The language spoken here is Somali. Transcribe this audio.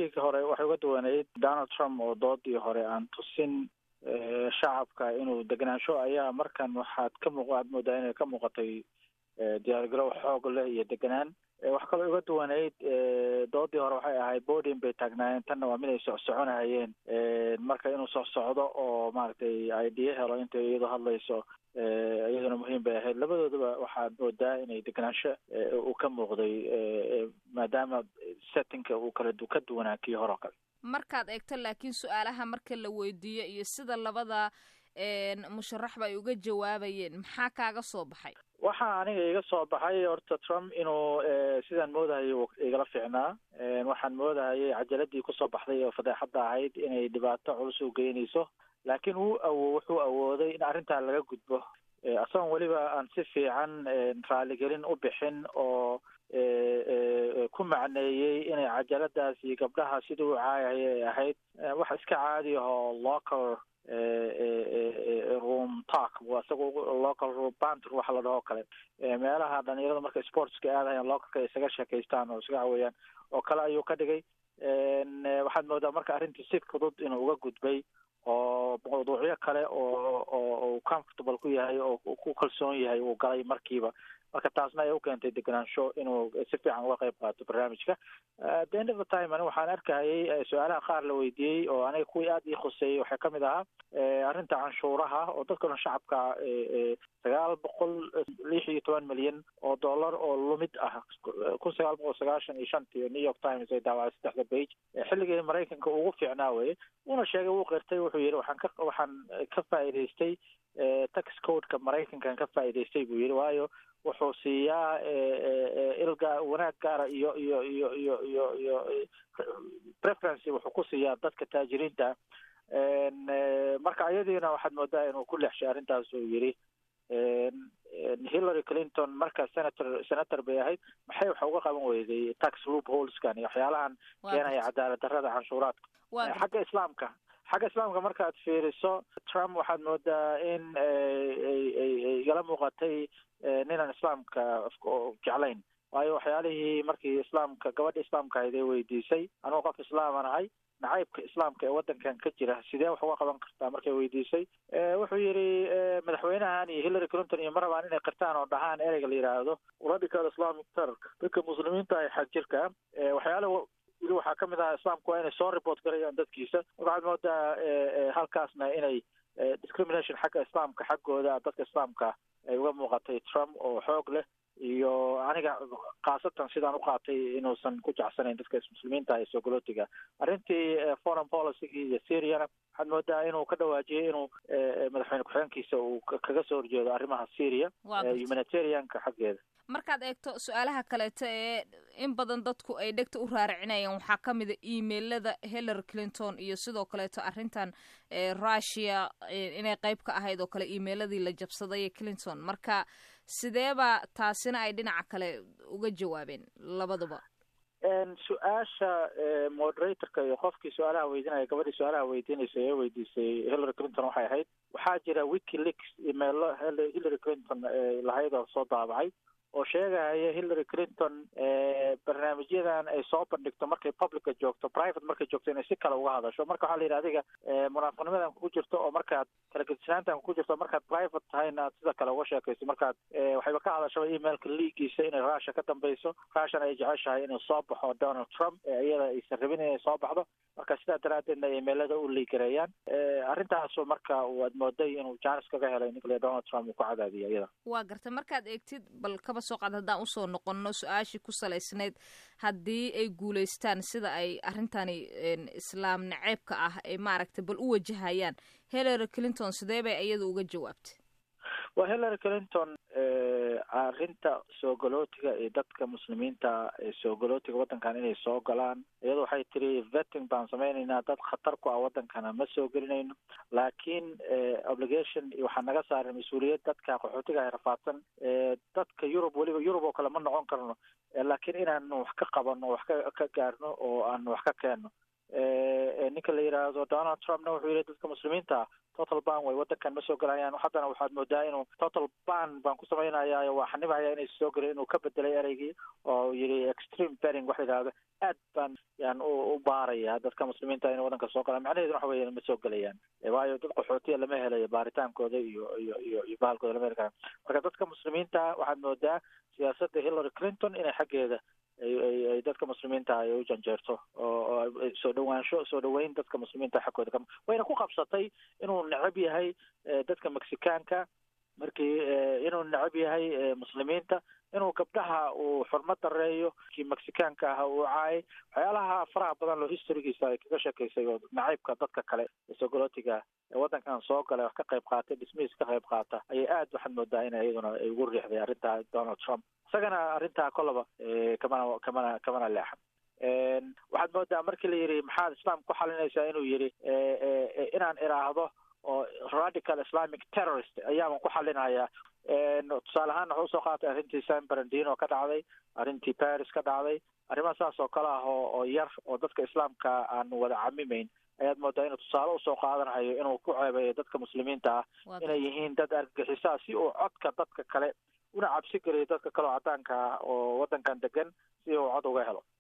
markii hore waxay uga duwaneyd donald trump oo doodii hore aan tusin shacabka inuu degenaansho ayaa markan waxaad ka muuq aad moodaa inay ka muuqatay diyaargarow xoog leh iyo degenaan wax kaloo uga duwaneyd doodii hore waxay ahayd bodin bay taagnaayeen tanna waa mid ay socsoconahayeen marka inuu socsocdo oo maaragtay idea helo intay iyadoo hadlayso iyaduna muhiim bay ahayd labadoodaba waxaad moodaa inay degenaansho uu ka muuqday maadaama settingka uu kala ka duwanaa kii hore oo kale markaad eegto laakiin su-aalaha marka la weydiiyo iyo sida labada musharaxba ay uga jawaabayeen maxaa kaaga soo baxay waxaa aniga iga soo baxay horta trump inuu sidaan moodahayay igala fiicnaa waxaan moodahayay cajaladii kusoo baxday oo fadeexadda ahayd inay dhibaato culus u geynayso laakiin wuu awo wuxuu awooday in arrintaa laga gudbo isagoon weliba aan si fiican raaligelin u bixin oo ku macneeyey inay cajaladaasi gabdhaha sidii u caayaya ay ahayd wax iska caadi ahoo local room talk isaga local room banter waxa la dhahoo kale meelaha dhalinyarada marka sportska aadayaan localka isaga sheekaystaan oo isaga caweeyaan oo kale ayuu ka dhigay waxaad moodaa marka arrintii si fudud inuu uga gudbay oo mawduucyo kale oo oo comfortable ku yahay oo ku kalsoon yahay uu galay markiiba marka taasna ay u keentay degenaansho inuu si fiican uga qayb qaato barnaamijka the end of the time ani waxaan arkahayay su-aalaha qaar la weydiiyey oo aniga kuwii aada ii khuseeyey waxaa kamid ahaa arrinta canshuuraha oo dadka dhan shacabka sagaal boqol lix iyo toban milyan oo dollar oo lumid ah kun sagaal boqol sagaashan iyo shantii new york times ay daawacay saddexda page xilligii maraykanka ugu fiicnaa weye uuna sheegay wuu qirtay wuxuu yidhi waxaan ka waxaan ka faa'iidaystay tax codeka maraykankan ka faa'iidaystay buu yidhi waayo wuxuu siiyaa ilga wanaag gaara iyo iyo iyo iyo iyo iyo preferency wuxuu ku siiyaa dadka taajiriinta marka ayadiina waxaad moodaa inuu ku leexshay arrintaas uu yidhi hillary clinton marka senator senator bay ahayd maxay waxa uga qaban weyday tax loop holeskan iyo waxyaalahan keenaya cadaalad darrada canshuuraadka xagga islaamka xagga islaamka markaad fiiriso trump waxaad moodaa in ay igala muuqatay ninaan islaamka jeclayn waayo waxyaalihii markii islaamka gabadha islaamka ahayd ee weydiisay anugu qof islaaman ahay nacaybka islaamka ee waddankan ka jira sidee wax uga qaban kartaa markay weydiisay wuxuu yidhi madaxweynahan iyo hillary clinton iyo ma rabaan inay qirtaan oo dhahaan ereyga la yidhaahdo radical islamic terrorka dadka muslimiinta ay xag jirka waxyaalaha wili waxaa ka mid ahaa islaamku waa inay soo report garayaan dadkiisa waxaad moodaa halkaasna inay discrimination xagga islaamka xaggooda dadka islaamka ay uga muuqatay trump oo xoog leh iyo aniga khaasatan sidaan u qaatay inuusan ku jecsanayn dadka muslimiinta ee sogolootiga arrintii foreign policy iyo syriana waxaad moodaa inuu ka dhawaajiyey inuu madaxweyne ku-xigeenkiisa uu kaga soo horjeedo arrimaha syria humanitarianka xaggeeda markaad eegto su-aalaha kaleeto ee in badan dadku ay dhegta u raaracinayaan waxaa ka mid a emailada hillary clinton iyo sidoo kaleeto arrintan russia inay qayb ka ahayd oo kale emailadii la jabsaday clinton marka sideeba taasina ay dhinaca kale uga jawaabeen labaduba su-aasha moderatorka iyo qofkii su-aalaha weydiinaya gabadhii su-aalaha weydiinaysa ee weydiisay hillary clinton waxay ahayd waxaa jira wikileaks emailo hillary clinton lahayd oo soo daabacay oo sheegaya hillary clinton barnaamijyadan ay soo bandhigto markay publica joogto private markay joogto inay si kale uga hadasho marka waxaa la yidhi adiga munaafiqnimadan kugu jirto oo markaad kala gedisnaantan kugu jirto markaad private tahayna aad sida kale uga sheekayso markaad waxayba ka hadashaba emailka liigiisa inay russia ka dambayso russian ay jeceshahay inuu soo baxo donald trump iyada aysan rabin inay soo baxdo marka sidaa daraaddeedna emailada u liigareeyaan arrintaasu marka waad mooday inuu janis kaga helay nicola donald trump uu ku cadaadiya iyada waa garta markaad eegtid bal kaba soo qaad haddaan usoo noqonno su-aashii ku salaysnayd haddii ay guulaystaan sida ay arrintani islaam naceebka ah ay maaragtay bal u wajahayaan hillary clinton sidee bay iyada uga jawaabtay waa hillary clinton arrinta soogolootiga iyo dadka muslimiinta ee soogolootiga waddankan inay soo galaan iyado waxay tiri vetting baan samaynaynaa dad khatar ku ah waddankana ma soo gelinayno laakiin obligation waxaa naga saaran mas-uuliyad dadka qaxootiga ay rafaadsan dadka yurub weliba yurub oo kale ma noqon karno laakiin inaanu wax ka qabano wax ka ka gaarno oo aanu wax ka keenno ninka la yidhaahdo donald trumpna wuxuu yihi dadka muslimiinta total ban way wadankan ma soo gelayaan haddana waxaad moodaa inuu total ban baan ku samaynaya waa xanibaya inay soo gelin inuu ka bedelay ereygii oo yidhi extreme bering wax la yidhahdo aad baan yan u baaraya dadka muslimiinta inay wadanka soo galaan macnaheedu waxa weya ma soo gelayaan waayo dad qaxootiya lama helayo baaritaankooda iyo iyo iyo iyo bahalkooda lama heli kara marka dadka muslimiinta waxaad moodaa siyaasadda hillary clinton inay xaggeeda ay dadka muslimiinta ay u janjeerto oo soo dhawaansho soo dhaweyn dadka muslimiinta xaggooda ka wayna ku qabsatay inuu necab yahay dadka mexicaanka markii inuu necab yahay muslimiinta inuu gabdhaha uu xurmad dareeyo kii mexicaanka ah uu caayay waxyaalaha faraha badan loo historygiisa ay kaga sheekaysay oo nacaybka dadka kale sogolotiga waddankan soo galay wax ka qayb qaatay dhismihiis ka qayb qaata ayay aad waxaad moodaa in iyaduna ay ugu riixday arrintaa donald trump isagana arrintaa kollaba kamana kamana kamana leexan waxaad moodaa markii la yidhi maxaad islaamka ku xalinaysaa inuu yidhi inaan iraahdo oo radical islamic terrorist ayaaban ku xalinayaa tusaale ahaan wuxuu usoo qaatay arrintii san barandino ka dhacday arrintii paris ka dhacday arrimaha saas oo kale ah oo oo yar oo dadka islaamka aan wada camimeyn ayaad moodaa inuu tusaale usoo qaadanayo inuu ku ceebeeyo dadka muslimiinta ah inay yihiin dad argagixisaa si uu codka dadka kale una cabsi geliyo dadka kale oo caddaanka ah oo waddankan degan si uu cod uga helo